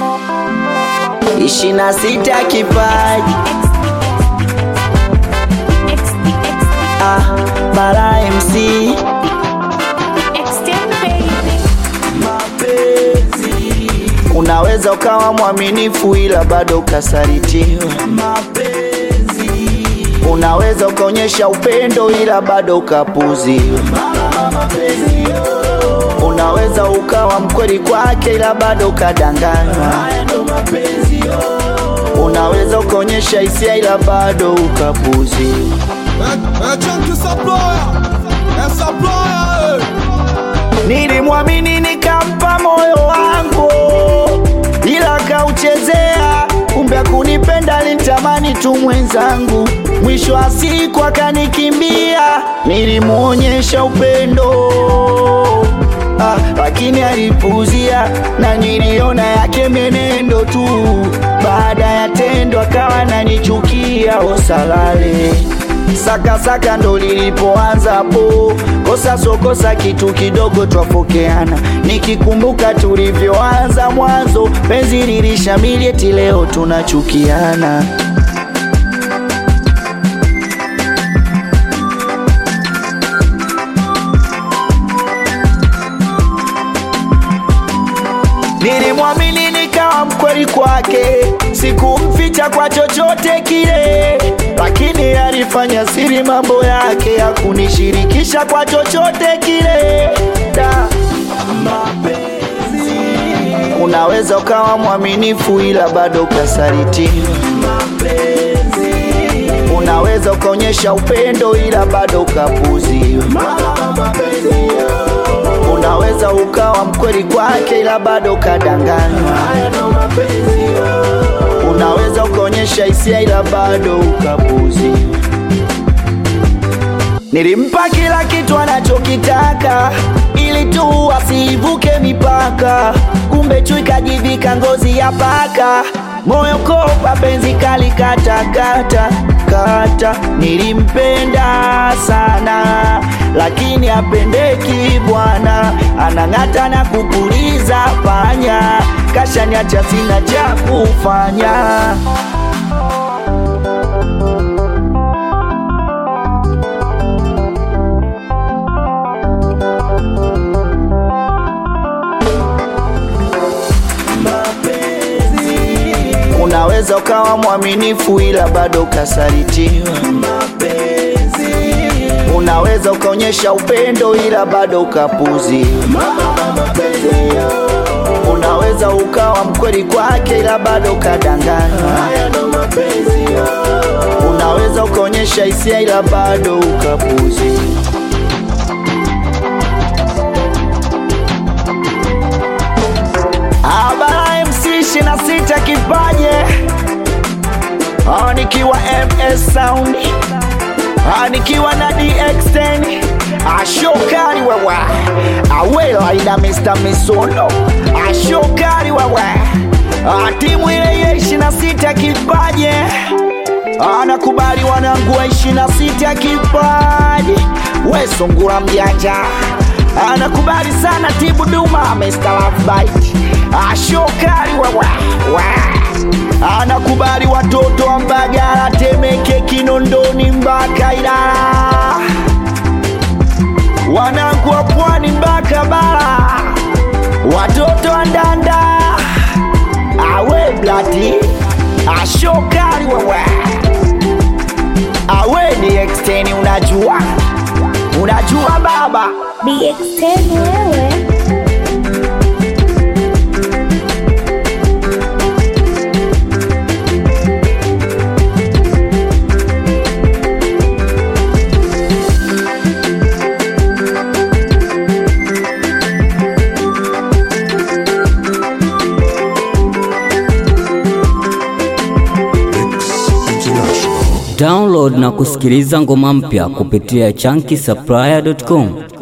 ishirini na sita kipaji ah, Bara MC mapenzi. Unaweza ukawa mwaminifu ila bado ukasalitiwa. Mapenzi. Unaweza ukaonyesha upendo ila bado ukapuziwa. Unaweza ukawa mkweli kwake ila bado ukadanganywa. Unaweza ukaonyesha hisia ila bado ukapuziwa. É Chunky Supplier, é Supplier, Nilimwamini nikampa moyo wangu, ila kauchezea. Kumbe kunipenda alitamani tu mwenzangu, mwisho wa siku akanikimbia. Nilimuonyesha upendo ah, lakini alipuuzia, na niliona yake menendo tu. Baada ya tendo akawa nanichukia, osalale sakasaka ndo lilipoanza po kosa sokosa kitu kidogo twafokeana nikikumbuka tulivyoanza mwanzo penzi lilishamili eti leo tunachukiana Nilimwamini nikawa mkweli kwake, sikumficha kwa chochote kile, lakini alifanya siri mambo yake, hakunishirikisha kwa chochote kile. Da, mapenzi. Unaweza ukawa mwaminifu ila bado ukasalitiwa. Mapenzi. Unaweza ukaonyesha upendo ila bado ukapuziwa. Unaweza ukawa mkweli kwake ila bado ukadanganywa. Unaweza ukaonyesha hisia ila bado ukapuziwa. Nilimpa kila kitu anachokitaka ili tu asivuke mipaka, kumbe chui kajivika ngozi ya paka, moyo kopa penzi kali kata kata kata. Nilimpenda sana lakini apendeki bwana, anang'ata na kupuliza panya, kashaniacha sina cha kufanya. Unaweza ukawa mwaminifu ila bado ukasalitiwa. Mapenzi. Unaweza ukaonyesha upendo ila bado ukapuziwa. Unaweza ukawa mkweli kwake ila bado ukadanganywa. Unaweza ukaonyesha hisia ila bado ukapuziwa. Abara MC 26 kipaje Ah, nikiwa MS Sound Ah, nikiwa na DX10 ashokari wewe awela ina Mr. Misono ashokari wewe Ah, timu ile ya 26 kipaje anakubali wanangu wa 26 kipaji we sungura mjanja anakubali sana tibu duma Mr. Love Bite ashokari wewe we. anakubali watoto wa Mbagala Temeke Kinondoni mpaka Ilala wanangu wa pwani mpaka bara watoto wa Ndanda awe blati ashokari wewe awe ni exteni unajua unajua baba DX10 wewe Download na kusikiliza ngoma mpya kupitia chunky supplier.com.